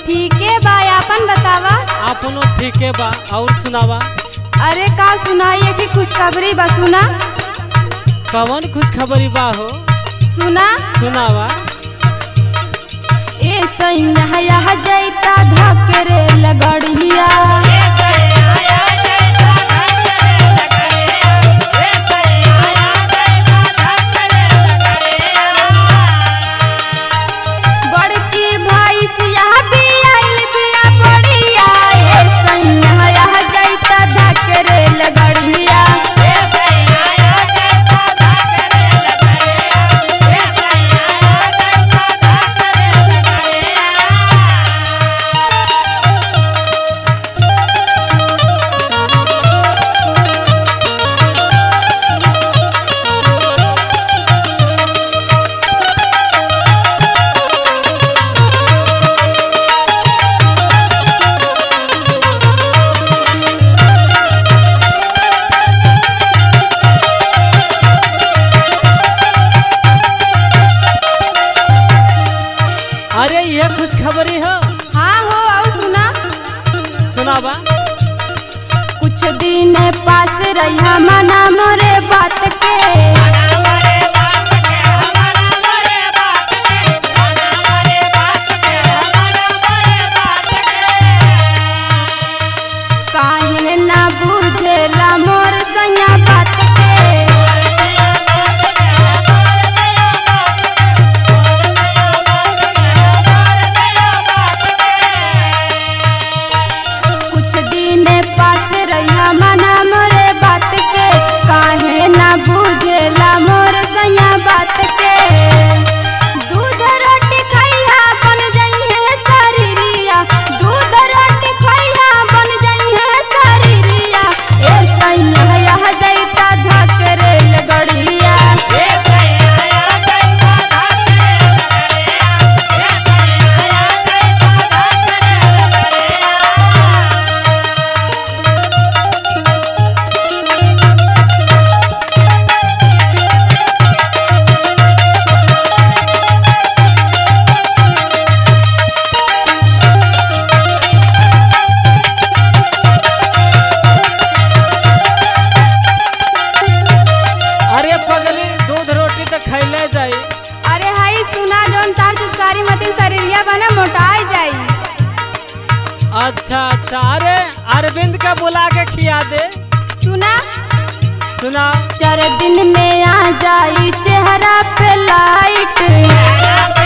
ठीके बा आपन बतावा अपनो ठीके बा और सुनावा अरे का सुनाइए कि खुशखबरी बा सुना कवन खुशखबरी बा हो सुना सुनावा ए सैया जैता धकरे लगड़िया बड़की भाई सिया भी आइल बिया पड़िया ए सैया जैता धकरे लगड़िया अरे ये खुशखबरी हो हाँ हो और सुना सुनावा कुछ दिन पास रही मना मोरे बात के काहे ना बुझेला मोर सैया बात के कुछ दिन पास रही मना मोरे बात के काहे ना बुझेला मोर सैया बात के दूध रोटी खैहा बन जइहे शरीरिया दूध रोटी खैहा बन जइहे शरीरिया ए सैया यह जैता धकरे लगड़िया अरे पगली दूध रोटी तो खैले जाई अरे हाई सुना जौन तार चुचकारी मतिन शरीरिया बना मोटाई जाई अच्छा अच्छा अरे अरविंद का बुला के खिया दे सुना सुना चार दिन में आ जाई चेहरा पे लाइट